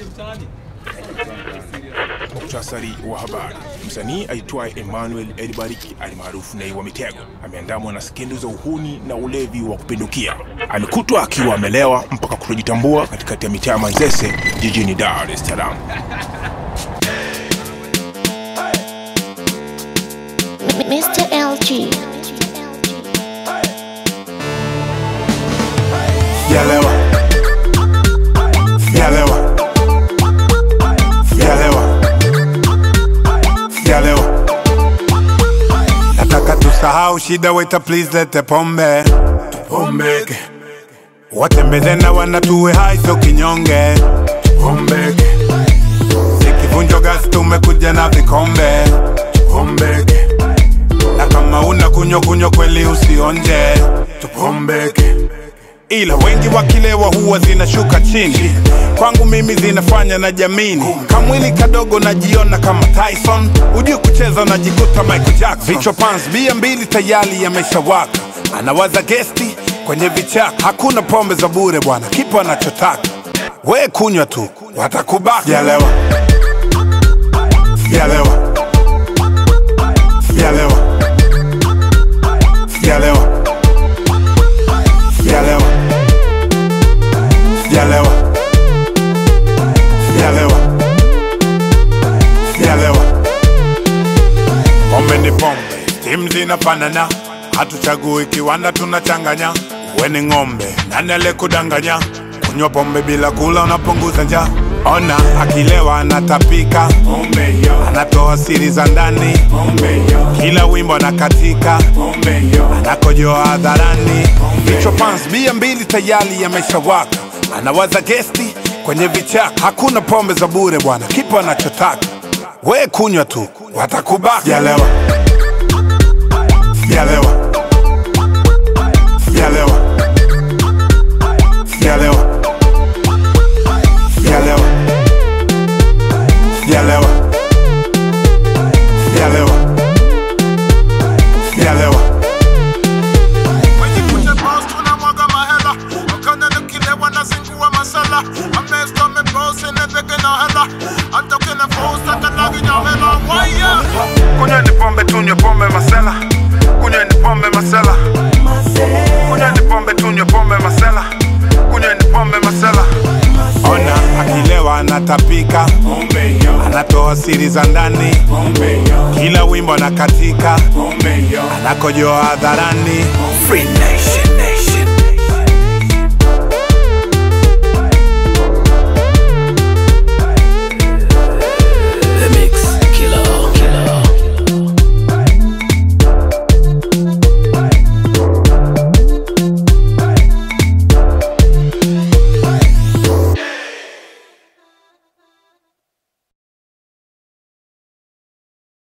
Muktasari wa habari. Msanii aitwaye Emmanuel Elibariki alimaarufu Nay wa Mitego ameandamwa na skendo za uhuni na ulevi wa kupindukia. Amekutwa akiwa amelewa mpaka kutojitambua katikati ya mitaa ya Manzese jijini Dar es Salaam. Mr. LG. Sijalewa, sijalewa, sijalewa, sijalewa. Nataka tusahau shida, waita please lete pombe, tupombeke. Watembeze na wana tuwe hai, sio kinyonge, tupombeke. Sikivunjo gas, tumekuja na vikombe, tupombeke. Na kama una kunywa kunywa kweli usionje, tupombeke ila wengi wakilewa huwa zinashuka chini kwangu mimi zinafanya na jamini kamwili kadogo najiona kama tyson ujui kucheza najikuta michael jackson vichwa pans bia mbili tayari yameshawaka anawaza gesti kwenye vichaka hakuna pombe za bure bwana kipo anachotaka we kunywa tu watakubaka sijalewa sijalewa sijalewa sijalewa sijalewa sijalewa sijalewa sijalewa pombe ni pombe timu zinafanana hatuchagui kiwanda tunachanganya we ni ng'ombe nani alekudanganya kunywa pombe bila kula unapunguza njaa ona akilewa anatapika anatoa siri za ndani kila wimbo anakatika anakojoa hadharani vichwa pans bia mbili tayari yameshawaka anawaza gesti kwenye vichaka hakuna pombe za bure bwana kipo anachotaka we kunywa tu watakubaka sijalewa sijalewa sijalewa sijalewa sijalewa sijalewa sijalewa sijalewa Wejikute boss tunamwaga mahela wakana nikilewa nazingua masala amesto amebosi nezeke na hela hata ukina fosa talagi nyamela waya kunywa ni pombe tunywe pombe masela kunywa ni pombe masela kunywa ni pombe tunywe pombe masela kunywa ni pombe masela ona akilewa anatapika anatoa siri za ndani kila wimbo anakatika anakojoa hadharani Free Nation.